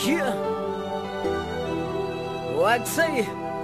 Yeah. What say?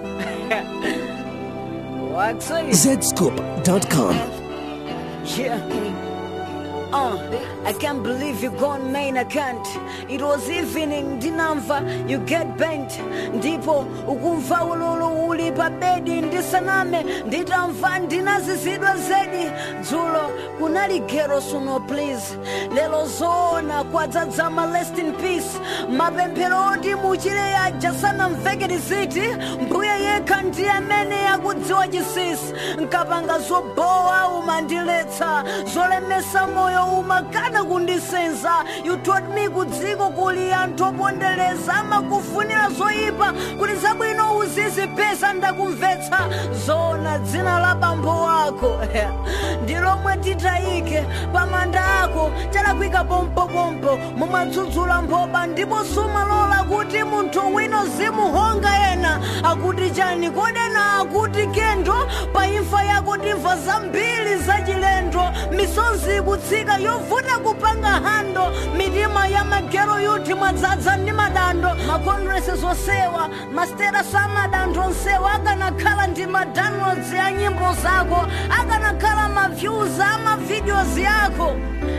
what say? zscoop.com. Yeah. Uh, I can't believe you gone main account. It was evening, ndinamva you get bent. Ndipo ukumva ululu uli pa bedi ndisaname nditamva ndinazizidwa zedi dzulo kunali gero suno please lelo zoona kwadzadzama rest in peace mapemphero oti muchire yaja sanamvekere ziti mbuye yekha ndi amene yakudziwa chisisi nkapanga zobowa umandiletsa zolemesa moyo umakana kundisenza you told me kudziko kuli anthu opondereza amakufunira zoyipa kuti zabwino uzizipeza ndakumvetsa zona dzina la bambo wako ndi lomwe titayike pamanda ako chalakwika pompopompo mumadzudzula mphoba ndipo sumalola kuti munthu wino zimuhonga ena akuti chani kodena akuti kendo pa imfa yako timva zambiri zachilendo misozi kutsika yovuta kupanga hando mitima ya magero yuti mwadzadza ndi madando makondresi zosewa masterasi amadantho onsewa akanakhala ndi madownloads ya nyimbo zako akanakhala maviews a mavideos yako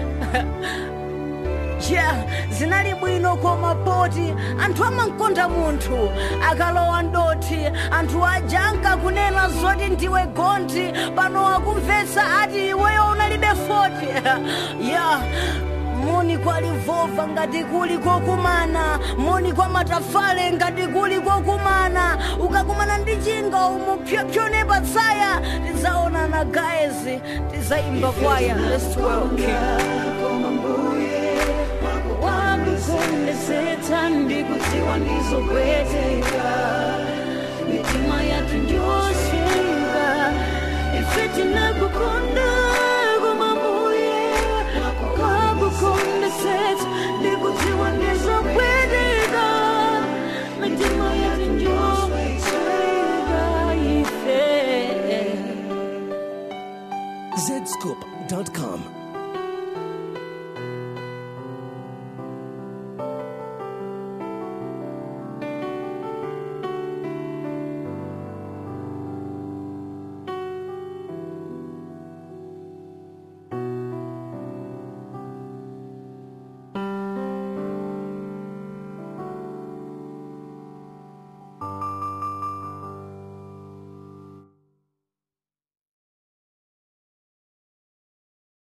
yeah zinali bwino koma poti anthu amankonda munthu akalowa ndoti anthu aja ankakunena zoti ndiwe gonti pano akumvetsa ati iweyo unalibe 40 yeah moni kwa livova ngati kuli kokumana moni kwa matafale ngati kuli kokumana ukakumana ndi chinga umupyopyone patsaya tidzaonana guys tidzayimba kwaya let's work wakukondetsetsa ndikudziwa ndizopweteka mitima yathu ndiyosweka ife tinakukonda koma mbuye wakukondetsetsa ndikudziwa ndizopweteka mitima yathu ndiyosweka ife zscoop.com.